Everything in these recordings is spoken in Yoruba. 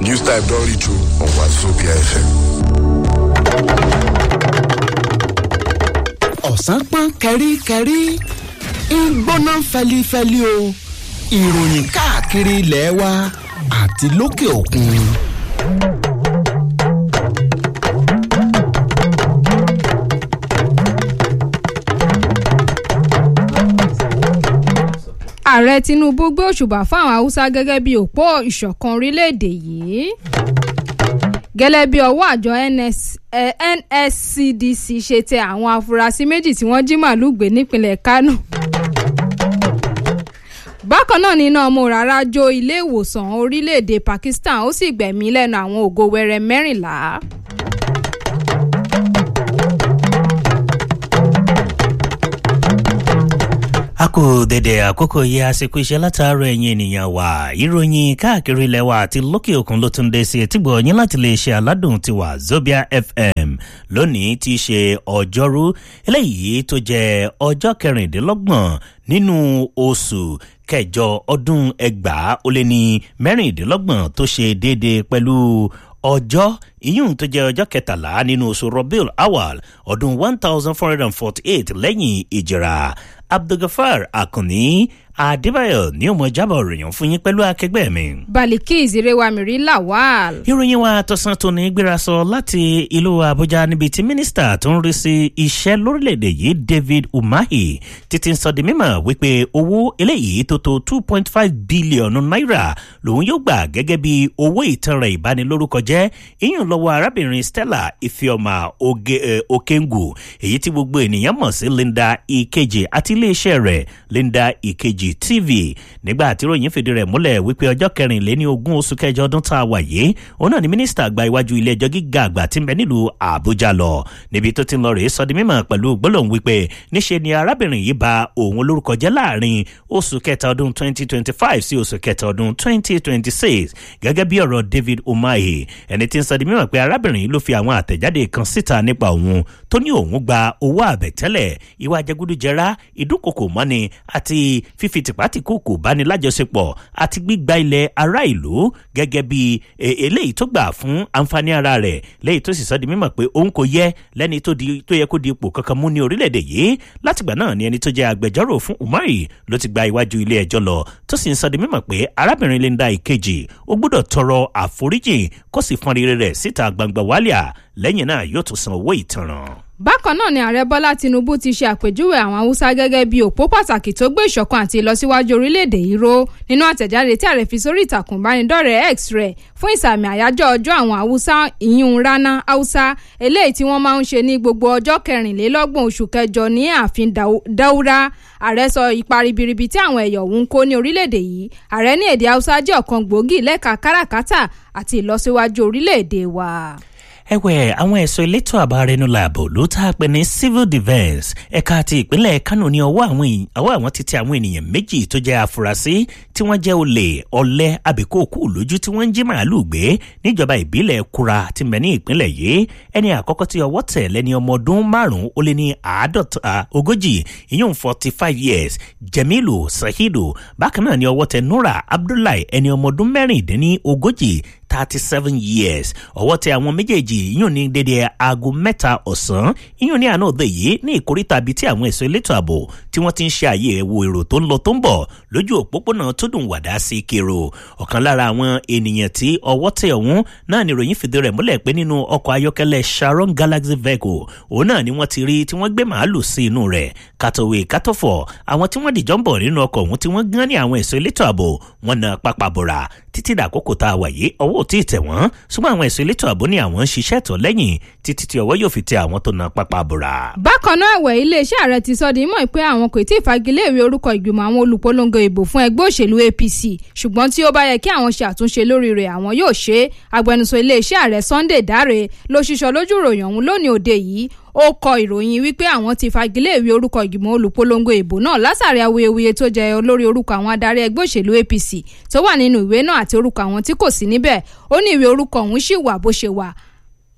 News Type don reach you on Wazobia FM. ọ̀sán pọ́n kẹ́ríkẹ́rí ń gbóná fẹlifẹli o ìròyìn káàkiri ilẹ̀ wa àti lókè òkun. ààrẹ tinubu gbé òṣùbà fáwọn haúsá gẹ́gẹ́ bí òpó ìṣọ̀kan orílẹ̀-èdè yìí gẹ́lẹ́ bí ọwọ́ àjọ NS, eh, nscdc ṣe tẹ àwọn afurasí méjì tí wọ́n jí màálùú gbé nípínlẹ̀ kánò bákan náà níná ọmọ rárá jó ilé ìwòsàn orílẹ̀-èdè pakistan ó sì gbẹ̀mí lẹ́nu àwọn ògo wẹrẹ mẹ́rìnlá. a kò dẹ̀dẹ̀ àkókò yìí àsìkò iṣẹ́ látàárọ̀ ẹ̀yin ènìyàn wa ìròyìn káàkiri ilẹ̀ wa àti lókè òkun ló tún dé sí etígbọ̀ yín láti lè ṣe aládùn tiwa Zobia FM lónìí ti ṣe ọjọ́rú eléyìí tó jẹ́ ọjọ́ kẹrìndínlọ́gbọ̀n nínú oṣù kẹjọ ọdún ẹgbàá ó lé ní mẹ́rìndínlọ́gbọ̀n tó ṣe déédéé pẹ̀lú ọjọ́ ìyún tó jẹ́ ọjọ́ kẹtàlá nínú oṣù Rabiul Awal ọdún one thousand four hundred and forty eight lẹ́yìn ìjìrà Abdulgafar Akanni Adébáyọ̀ ní ọmọ ìjábọ̀ ròyìn fún yín pẹ̀lú akẹgbẹ́ mi. Balikis Irewamiri Lawal. ìròyìn wa tọ̀sán tó ní gbéra sọ láti ìlú Àbújá níbi tí mínísítà tó ń rí sí iṣẹ́ lórílẹ̀‐èdè yìí David Umahi títí ń sọ di mímọ̀ wípé owó eléyìí tó tó two point five bílíọ̀nù náírà lòun yóò gbà gẹ́gẹ́ bí owó ìtanràn ìbanilórúkọ jẹ́ ìyún lọ́wọ́ arábìnrin Stella Ifeoma Okengu èyí tí gbogbo ènìyàn mọ̀ sí Linda Ikeji àti iléeṣẹ́ rẹ̀ Linda Ikeji TV nígbà tí ròyìn fìdí rẹ̀ múlẹ̀ wípé ọjọ́ kẹrìnléní ogún oṣù kẹjọ ọdún tá a wà yìí òun náà ni mínísítà gba iwájú ilé ẹjọ́ gíga àgbà tí ń bẹ nílùú Àbújá lọ níbi tó ti ń lọ rèé sọ di mímọ̀ pẹ̀lú gbólóhùn wípé níṣe ni arábìnrin yìí ba òun lórúkọ jẹ́ láàrin oṣù kẹta ọdún 2025 sí oṣù kẹta ọdún 2026 gẹ́gẹ́ bí ọ̀rọ̀ David Umahi ẹni tí ń sọ di mímọ̀ pé arábìnrin yìí ló fi àwọn àtẹ̀jáde kan síta nípa òun tó ní òun gba owó àbẹ̀tẹ́lẹ̀ ìwà jẹgúdújẹrá ìdúnkokò mọ́ni àti fífi tìpátìkúùkù báni lájọṣepọ̀ àti gbígba ilẹ̀ ará ìlú gẹ́gẹ́ bí eléyìí tó gbà fún àǹfààní ara rẹ̀ léyìí tó sì sọ di mímọ̀ pé òun kò yẹ lẹ́ni tó yẹ kó di ipò kankan mú ní orílẹ̀-èdè yìí látìgbà náà ni ẹni tó jẹ́ agbẹjọ́rò fún Umahi ló ti gba iwájú ilé ẹjọ́ lọ tó sì ń sọ di mímọ̀ pé arábìnrin Linda Ìkejì ó gbọ́dọ̀ tọrọ àforíjì kó sì fọn rere rẹ̀ síta gbangba wálíà lẹ́yìn náà yóò tún san owó ìtanràn bákan náà ni ààrẹ bọ́lá tinubu ti ṣe àpèjúwe àwọn haúsá gẹ́gẹ́ bí òpó pàtàkì tó gbé ìṣọ̀kan àti ìlọsíwájú orílẹ̀-èdè yìí ró nínú àtẹ̀jáde tí ààrẹ fi sórí ìtàkùn ìbánidọ́rẹ̀ẹ́ x rẹ̀ fún ìsàmì àyájọ́ ọjọ́ àwọn haúsá ìyún rana haúsá eléyìí tí wọ́n máa ń ṣe ní gbogbo ọjọ́ kẹrìnlélọ́gbọ̀n oṣù kẹjọ ní ààfin daura ààrẹ sọ ipa ribiribi tí àwọn ẹ̀yọ̀ ọ̀hún kó ní orílẹ̀-èdè yìí ààrẹ ní èdè haúsá jẹ́ ọ̀kan gbòógì lẹ́ka káràkátà àti ìlọsíwájú orílẹ̀-èdè wa ẹ̀wẹ̀ àwọn ẹ̀ṣọ́ elétò ààbò arẹnulà ààbò ló tá a pè ní civil defence ẹ̀ka ti ìpínlẹ̀ Kánò ní ọwọ́ àwọn ti tẹ àwọn ènìyàn méjì tó jẹ́ afurasí tí wọ́n jẹ́ olè ọ̀lẹ àbíkóòkù lójú tí wọ́n ń jí màálùú gbé níjọba ìbílẹ̀ Kura ti mẹ́ ní ìpínlẹ̀ yìí ẹni àkọ́kọ́ tí ọwọ́ tẹ̀ lẹ́ni ọmọ ọdún márùn-ún ó lé ní àádọ́ta ogójì ìyún forty five years Jamilu Sahidu bákan náà ni ọwọ́ tẹ̀ Nura Abdullahi ẹni ọmọ ọdún mẹ́rìndínní ogójì thirty seven years ọwọ́ tẹ àwọn méjèèjì yíyún ní dédé aago mẹ́ta ọ̀sán yíyún ní àná òde yìí ní ìkóríta bíi tí àwọn ẹ̀ṣọ́ elétò ààbò tí wọ́n ti ń ṣe àyẹ̀wò èrò tó ń lọ tó ń bọ̀ lójú òpópónà tó dùn wàdá sí kero ọ̀kan lára àwọn ènìyàn tí ọwọ́ tẹ ọ̀hún náà ni ìròyìn fìdí rẹ̀ múlẹ̀ pé nínú ọkọ̀ ayọ́kẹ́lẹ́ Sharon Galaxy vehicle òun náà ni wọ́n ti rí tí wọ́n gbé màálù sí inú rẹ̀ kàtòwé kàtòfọ̀ àwọn tí wọ́n dìjọ́ ń bọ̀ nínú ọkọ̀ ọ̀hún tí wọ́n gán ní àwọn ẹ̀ṣọ́ elétò ààbò wọn na pápá bọ̀rà títí dàkókò tá a wà yìí ọwọ́ ò tí ì tẹ̀ wọ́n ṣùgbọ́n àwọn ẹ̀sùn elétò ààbò ní àwọn ń ṣiṣẹ́ tó lẹ́yìn títí tí ọwọ́ yóò fi tẹ àwọn tó na pápá bora. bákan náà ẹ̀wẹ̀ iléeṣẹ́ ààrẹ ti sọ di mọ̀ pé àwọn kò tí ì fagilé ìwé orúkọ ìgbìmọ̀ àwọn olùpolongo ìbò fún ẹgbẹ́ òṣèlú APC ṣùgbọ́n tí ó bá yẹ kí àwọn ṣe àtúnṣe lórí rẹ̀ àwọn yóò ṣe é agbẹnusọ iléeṣẹ́ ààrẹ Sunday Dare ló ṣiṣọ́ lójú ìròyìn ọ̀hún lónìí òde yìí ó kọ ìròyìn wípé àwọn ti fagilé ìwé orúkọ ìgbìmọ̀ olùpolongo ìbò náà látàrí awuyewuye tó jẹ olórí orúkọ àwọn adarí ẹgbẹ́ òṣèlú APC tó wà nínú ìwé náà àti orúkọ àwọn tí kò sí níbẹ̀ ó ní ìwé orúkọ ọ̀hún ṣì wà bó ṣe wà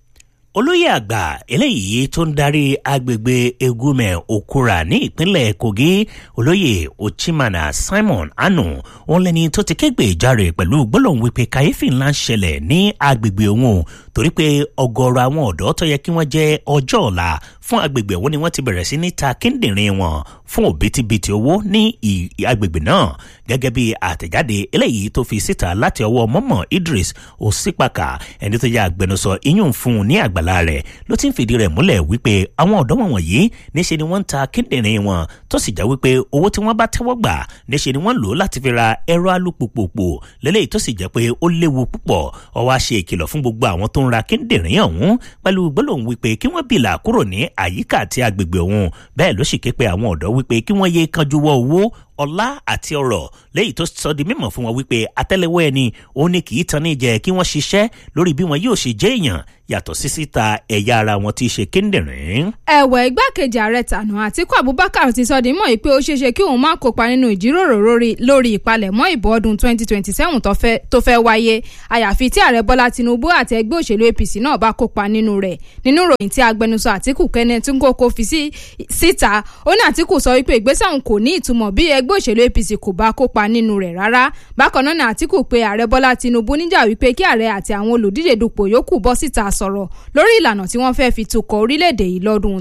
olóyè àgbà eléyìí tó ń darí agbègbè egume okura ní ìpínlẹ̀ kogi olóyè ochimana simon anu òun lẹni tó ti kégbe ìjáre pẹ̀lú gbólóhùn wípé kàyéfì ńlá ń ṣẹlẹ̀ ní agbègbè òun torí pé ọgọ́rọ̀ àwọn ọ̀dọ́ tó yẹ kí wọ́n jẹ́ ọjọ́ ọ̀la fún agbègbè òun ni wọ́n ti bẹ̀rẹ̀ sí ní ta kíndìnrín wọn fún òbítíbitì owó ní agbègbè náà gẹ́gẹ́ bí àtẹ̀jáde eléyìí tó fi síta láti ọwọ́ mọ́mọ́ idris osipaka ẹni tó yẹ agbẹnusọ iyún fún un ní àgbàlá rẹ̀ ló ti ń fìdí rẹ̀ múlẹ̀ wípé àwọn ọ̀dọ́ wọn wọ̀nyí níṣe ni wọ́n ń ta kíndìnrín wọn tó sì já wípé owó tí wọ́n bá tẹ́wọ́ gbà níṣe ni wọ́n lò láti fi ra ẹ̀rọ alùpùpù lélẹ́yìí tó sì jẹ́ pé ó léwu púpọ̀ ọwọ́ ṣe ìkìlọ̀ fún gbogbo àwọn tó ń ra kíndìnrín ọ̀hún pẹ̀lú gbólóhùn wípé kí wọ́n bìlà kúrò ní àyíká àti agbègbè òun bẹ́ẹ̀ ló sì ké pe àwọn ọ̀dọ́ wípé kí wọ́n yé kanjú wọ owó ọlá àti ọrọ̀ léyìí tó sọ di mímọ̀ fún wọn wípé atẹ́lẹwọ́ ẹni òun ni kì í tan ní jẹ kí wọ́n ṣiṣẹ́ lórí bí wọn yóò ṣe jẹ́ èèyàn yàtọ̀ sí síta ẹ̀yà ara wọn tí í ṣe kíndìnrín. ẹ̀wẹ̀ igbákejì ààrẹ tànà àtiku abubakar ti sọ di mọ́ pé ó ṣeéṣe kí òun má kópa nínú ìjíròrò lórí ìpalẹ̀mọ́ ìbò ọdún 2027 tó fẹ́ wáyé àyàfi tí ààrẹ bọ́lá tinubu àti ẹgbẹ́ òṣèlú apc náà bá kópa nínú rẹ̀ nínú ìròyìn tí agbẹnusọ àtiku kenneth nkoko fi síta ó ní àtiku sọ wípé ìgbésẹ̀ òun kò ní ìtumọ̀ bí ẹgbẹ́ òṣèlú apc kò bá kópa nínú rẹ̀ rárá bákan náà ní àtiku pé ààrẹ bọ́lá tinubu níjà wípé kí ààrẹ àti àwọn olùdíje dupò yòókù bọ́ síta sọ̀rọ̀ lórí ìlànà tí wọ́n fẹ́ fi tukọ̀ orílẹ̀-èdè yìí lọ́dún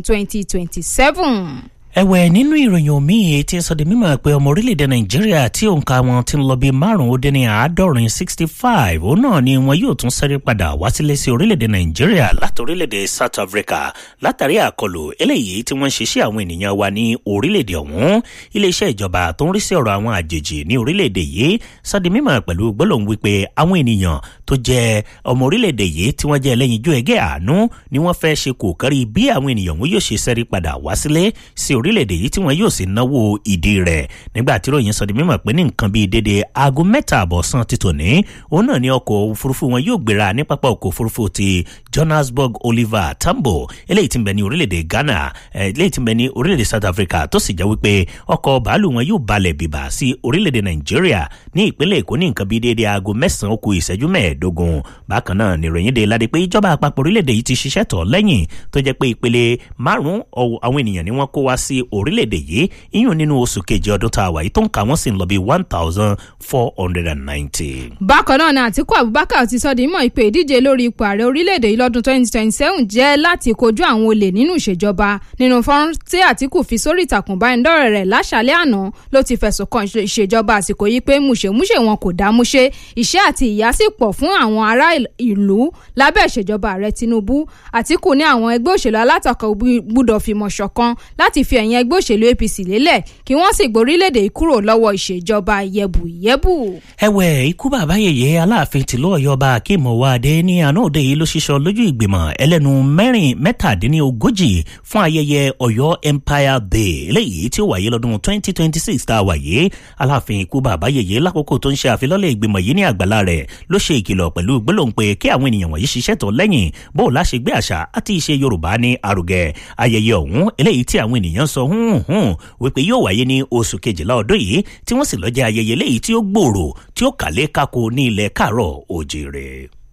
2027 ẹ̀wẹ̀ nínú ìròyìn omi tí ń sọ di mímọ̀ pé ọmọ orílẹ̀-èdè nàìjíríà tí òǹkà wọn ti ń lọ bíi márùn-ún ó dín ní àádọ́rin sixty five òun náà ni wọn yóò tún sẹ́rí padà wá sílé sí orílẹ̀-èdè nàìjíríà láti orílẹ̀-èdè south africa látàrí àkọlù eléyìí tí wọ́n ń ṣe sí àwọn ènìyàn wa ní orílẹ̀-èdè ọ̀hún iléeṣẹ́ ìjọba tó ń rí sí ọ̀rọ̀ àwọn àjèjì ní orílẹ̀-èdè yìí sọ di mímọ̀ pẹ̀lú gbólóhùn wípé àwọn ènìyàn tó jẹ́ ọmọ orílẹ̀-èdè yìí tí wọ́n jẹ́ ẹlẹ́yinjú ẹgẹ́ àánú ni wọ́n fẹ́ ṣe kò kárí bí àwọn ènìyàn wọn yóò ṣe sẹ́rí padà wá sílé sí orílẹ̀-èdè yìí tí wọn yóò sì náwó ìdí rẹ̀ nígbà tí ròyìn sọ di mímọ̀ pé ní nǹkan bíi dédé aago mẹ́ta àbọ̀sán ti tòní òun náà ni ọkọ̀ òfurufú wọn yóò gbéra ní pápá ọkọ̀ òfurufú ti johannesburg oliver tambo eléyìí tí ń bẹ ní orílẹ̀-èdè ghana eléyìí tí ń bẹ ní orílẹ̀-èdè south africa tó sì jẹ́ wípé ọkọ̀ bàálù wọn yóò balẹ̀ bìbà sí orílẹ̀-èdè nàìjíríà ní ìpínlẹ̀ èkó ní nǹkan bíi dédé aago mẹ́sàn-án kù ìṣẹ́jú mẹ́ẹ̀ẹ́dógún bákan náà nìròyìn dé ládé pé ìjọba àpapọ̀ orílẹ̀-èdè yìí ti ṣiṣẹ́ tọ̀ lẹ́yìn tó jẹ́ pé ìpele márùn-ún àwọn ènìyàn ni wọ́n kó wá sí orílẹ̀-èdè yìí iyùn nínú oṣù kejì ọdún tá a wà yìí tó ń kà wọ́n sì ń lọ bí one thousand four hundred and ninety. bákan náà ni àtiku abubakar ti sọ di mọ̀ ìpè ìdíje lórí ipò ààrẹ orílẹ̀-èdè yìí lọ́dún twenty twenty seven jẹ́ láti kojú àwọn olè nínú ìṣèjọba nínú fọ́nrán tí àtiku fi sórí ìtàkùn báyìndọ́rẹ̀ rẹ̀ láṣàlẹ̀ àná ló ti fẹ̀sùn kan ìṣèjọba àsìkò yìí pé múṣemúṣe wọn kò dá múṣe ìṣẹ́ àti ìyà sì pọ̀ fún àwọn ará ìlú lábẹ́ ìṣèjọba ààrẹ tinubu àtiku ní àwọn ẹgbẹ́ òṣèlú alátakò gbúdọ̀ fìmọ̀ ṣọ̀kan láti fi ẹ̀yìn ẹgbẹ́ òṣèlú apc lélẹ̀ kí wọ́n sì gborílẹ̀-èdè yìí kúrò lọ́wọ́ ìṣèjọba yẹ̀bùyẹ̀bù. ẹ̀wẹ̀ ikú bàbá yèyé aláàfin tìlú ọ̀yọ́ba akeem ọwọ́adé ní àná òde yìí ló ṣiṣọ́ lójú ìgbìmọ̀ ẹlẹ́nu mẹ́rin mẹ́tàdínlógójì fún ayẹyẹ ọ̀yọ́ empire day eléyìí tí ó wáyé lọ́dún 2026 tá a wáyé aláàfin ikú bàbá yèyé lákòókò tó ń ṣe àfilọ́lẹ̀ ìgbìmọ̀ yìí ní àgbàlá rẹ̀ ló ṣe ìkìlọ̀ pẹ̀lú gbólóhùn pé kí àwọn ènìyàn wọ̀nyí ṣiṣẹ́ tó lẹ́yìn bó o láṣẹ gbé àṣà àti ìṣe yorùbá ní arugẹ ayẹyẹ ọ̀hún eléyìí tí àwọn ènìyàn sọ hùn hùn wípé yóò wáyé ní oṣù kejìlá ọdún yìí tí wọ́n sì lọ jẹ́ ayẹyẹ léyìí tí ó gbòòrò tí ó kàlé kákó ní ilẹ̀ káàrọ̀ òjèrè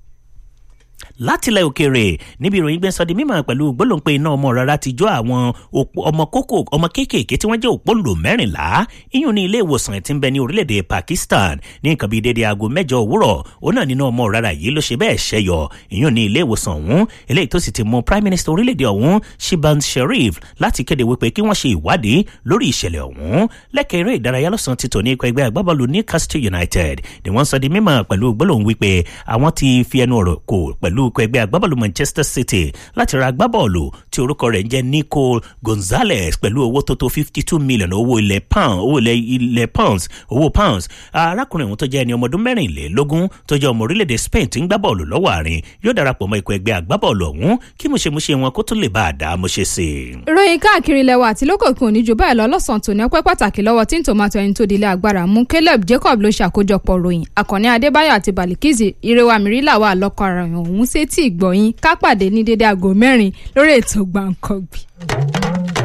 látilẹ̀ òkèèrè níbi ìròyìn gbẹ́sọ̀ di mímọ̀ pẹ̀lú gbólóńpé iná ọmọ rárá ti jó àwọn ọmọ kókó ọmọ kéékèèké tí wọ́n jẹ́ òpóǹlò mẹ́rìnlá iyùn ní ilé ìwòsàn tí ń bẹ ní orílẹ̀-èdè Pakistan ní nǹkan bíi dédé aago mẹ́jọ òwúrọ̀ òun náà nínú ọmọ rárá yìí ló ṣe bẹ́ẹ̀ ṣẹyọ iyùn ní ilé ìwòsàn ọ̀hún eléyìí tó sì ti mú Prime Minister orílẹ̀-èdè ọ̀hún Shehbaz Sharif láti kéde wípé kí wọ́n ṣe ìwádìí lórí ìṣẹ̀lẹ̀ ọ̀hún lẹ́kẹ̀ẹ́ eré ìdárayá lọ́sàn ti tò ní ikọ̀ ẹgbẹ́ agbábọ́ọ̀lù Newcastle United ni wọ́n sọ di mímọ̀ pẹ̀lú gbólóhùn wípé àwọn ti fi ẹnu ọ̀rọ̀ kò pẹ̀lú ikọ̀ ẹgbẹ́ agbábọ́ọ̀lù Manchester City láti ra agbábọ́ọ̀lù tí orúkọ rẹ̀ ń jẹ́ Nico Gonzalez pẹ̀lú owó tó tó fifty two million owó ilẹ̀ pound owó ilẹ̀ pounds owó pounds arákùnrin òun tó jẹ́ ẹni ọmọ ọdún mẹ́rìnlélógún tó jẹ́ ọmọ orílẹ̀-èdè Spain tí ń gbá bọ́ọ̀lù lọ́wọ́ àárín yóò darapọ̀ mọ́ ikọ̀ ẹgbẹ́ agbábọ́ọ̀lù ọ̀hún kí múṣemúṣe wọn kó tó lè bá a dá múṣe sí i. ìròyìn káàkiri ilẹ̀ wa àti lókòkun òní jù báyìí lọ lọ́sàn-án tòní ọpẹ́ pàtàkì lọ́wọ́ tí ń tòmátò ẹni tó dilé agbára mú Caleb Jacob ló ṣàkójọpọ̀ ròyìn àkànní Adébáyọ̀ àti Balikizi ìrẹwà mìíràn wà lọ́kọ̀ ara ọ̀hún sétí ìgbọ̀yìn ká pàdé ní dédé aago mẹ́rin lórí ètò gbàǹkangbì.